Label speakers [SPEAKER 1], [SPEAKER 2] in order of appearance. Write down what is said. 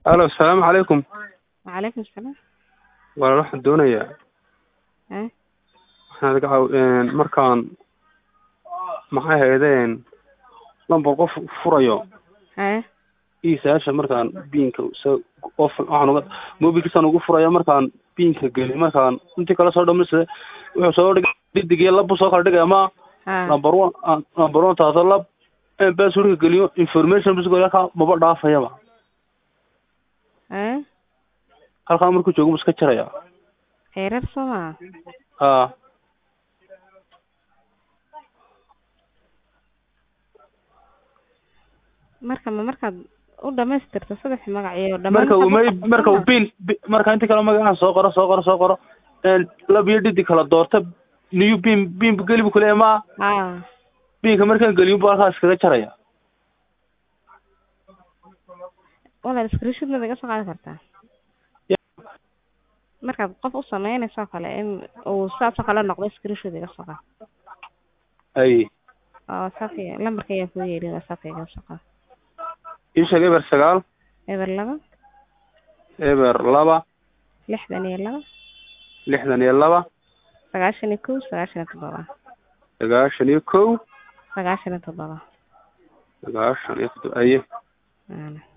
[SPEAKER 1] alo asalaamu calaykum
[SPEAKER 2] wacalaykum asalaam
[SPEAKER 1] walaal waxaan doonayaa
[SPEAKER 2] eh
[SPEAKER 1] waxaan iga caaw markaan maxay haydeen lambar qof furayo
[SPEAKER 2] eh
[SPEAKER 1] isaasha markaan biinka so qof waxaan uga mobilkiisaan ugu furayo markaan biinka geli markaan intii kala soo dhamise wuxuu soo dhigay didigiyo labu soo kala dhigaya ma
[SPEAKER 2] ha
[SPEAKER 1] number one ah, number one taasoo lab passwordka geliyo information bas halkaa maba dhaafayaba
[SPEAKER 2] eh
[SPEAKER 1] halkaa markuu joogo ma iska jaraya
[SPEAKER 2] heerar soo maa
[SPEAKER 1] ha
[SPEAKER 2] marka ma markaad u dhamaystirto saddex magac iyo
[SPEAKER 1] marka uu may marka uu biin bi- marka inta kale magacaha soo qoro soo qoro soo qoro lab iyo dhidi kala doorta niyu biin biin geli bu kuleeya ma
[SPEAKER 2] ha
[SPEAKER 1] biinka markaan geliyo bu halkaa iskaga jaraya
[SPEAKER 2] walaal screenshot mad iga soo qaadi kartaa
[SPEAKER 1] Ya.
[SPEAKER 2] markaad qof u sameynayso oo kale in uu saas oo kale noqdo screenshot iga soo qaad
[SPEAKER 1] ay
[SPEAKER 2] oo whatsappka lambarka ayaa kuu yeedhin whatsappka iga soo qaad
[SPEAKER 1] ii sheeg eber sagaal
[SPEAKER 2] eber laba
[SPEAKER 1] eber laba
[SPEAKER 2] lixdan iyo laba
[SPEAKER 1] lixdan iyo laba
[SPEAKER 2] sagaashan iyo kow sagaashan iyo toddoba
[SPEAKER 1] sagaashan iyo kow
[SPEAKER 2] sagaashan iyo toddoba
[SPEAKER 1] sagaashan iyo toddoba aye
[SPEAKER 2] Waana.